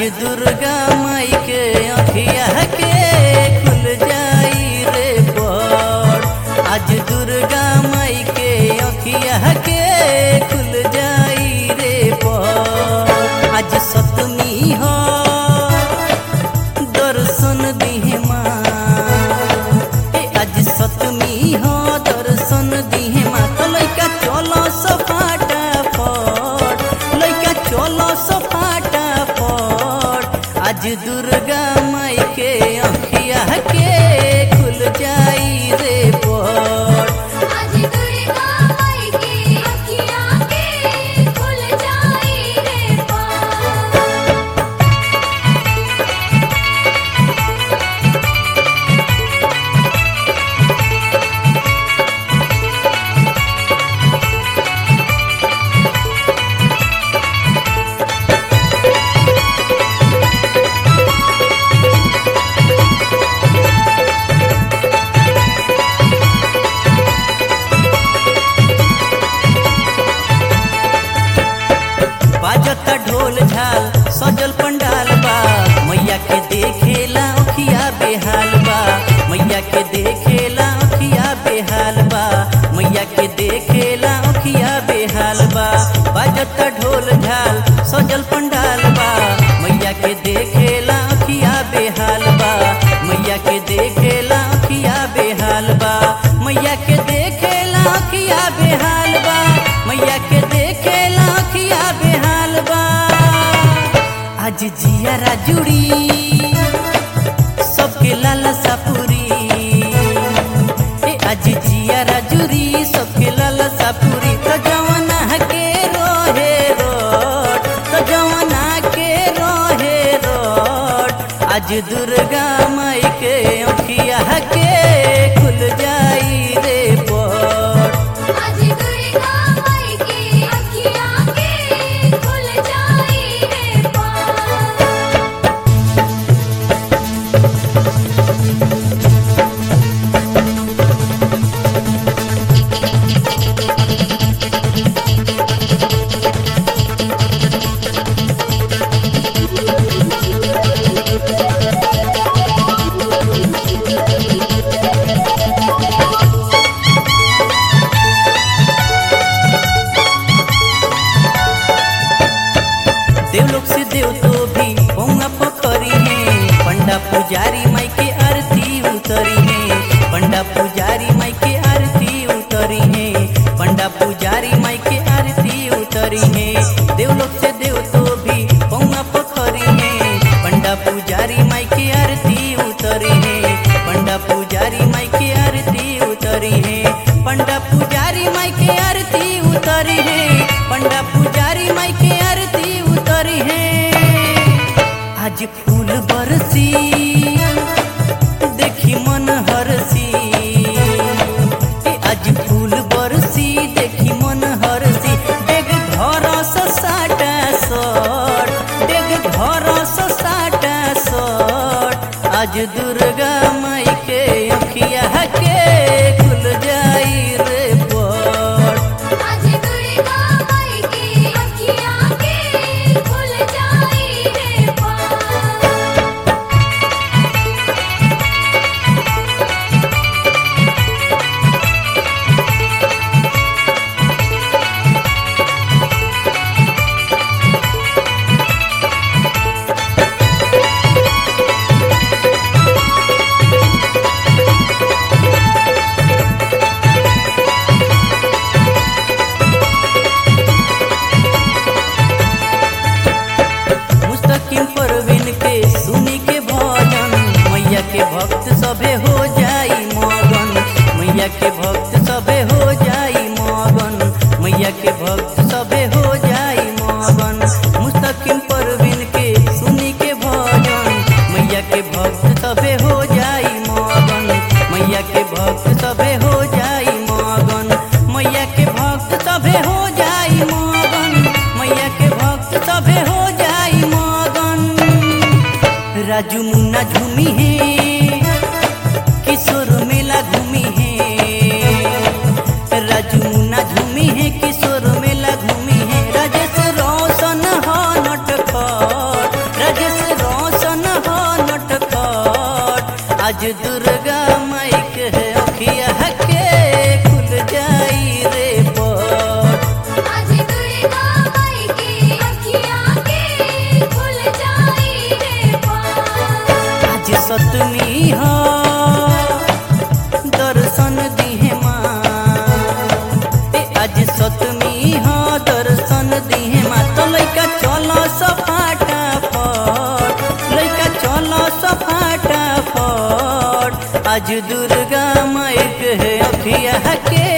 दुर्गा माई के अखिया के खुल जाई रे पट आज दुर्गा माई के अखिया के खुल जाई रे पट आज सतमी हो दर्शन दिहे माँ ए आज सतमी हो दर्शन दिहे माँ तो लइका चलो सफाटा फट लइका चलो सफाटा फट आज दुर्गा माई के अखिया के खुल जाई रे पट आज दुर्गा माई की अखियाँ के खुल जाई रे पार बाजता ढोल झाल सजल पंडाल बा मैया के देखेला अखिया बेहाल बा मैया के देखेला अखिया बेहाल बा मैया के देखेला अखिया बेहाल बा बाजता ढोल झाल सजल पंडाल बा मैया के देखेला अखिया बेहाल बा मैया के देखेला अखिया बेहाल बा मैया के देखेला अखिया बेहाल बा मैया के देखेला अखिया बेहाल बा आज जियारा जुड़ी सबके लालसा पूरी ए आज जियारा जुड़ी सबके लालसा पूरी तो जवाना के रोहे रोड तो जवाना के रोहे रोड आज दुर्गा माई के अखिया के खुल जाई रे पट आज दुर्गा माई की अखियाँ के खुल जाई रे पार देवलोक से देव तो भी पौंगा पखरी है पंडा पुजारी माई के आरती उतरी है पंडा पुजारी माई के आरती उतरी है पंडा पुजारी माई के आरती उतरी है देवलोक से देव तो भी पौंगा पखरी है पंडा पुजारी माई के आरती उतरी है पंडा पुजारी माई के आरती उतरी है पंडा पुजारी माई के आरती उतरी है पंडा पुजारी माई के आरती उतरी है आज फूल बरसी देखी मन हरसी ए आज फूल बरसी देखी मन हरसी डेग घर से साटा सट डेग घर से साटा सट आज दुर्गा माई के अखिया के खुल जाई रे पट आज दुर्गा माई की अखियाँ के खुल जाई रे पार मुस्तकिम परवीन के सुनी के भजन मैया के भक्त सभे हो जाई मगन मैया के भक्त सभे हो जाई मगन मैया के भक्त सभे हो जाई मगन मुस्तकिम परवीन के सुनी के भजन मैया के भक्त सभे हो जाई मगन मैया के भक्त सभे हो जाई मगन मैया के भक्त सभे हो जाई मगन मैया के भक्त सभे हो जाई मगन राजू मुन्ना झूमी है किशोर मेला घूमी है राजू मुन्ना झूमी है किशोर मेला घूमी है राजेश रोशन हो नटखट राजेश मौसन हो नटखट आज दुर्गा माई के अखिया के खुल जाई रे पट आज दुर्गा माई की अखियाँ के खुल जाई रे पार आज सतमी हो दर्शन दिहे माँ ए आज सतमी हो दर्शन दिहे माँ तो लइका चलो सफाटा फट लइका चलो सफाटा फट आज दुर्गा माई के अखिया के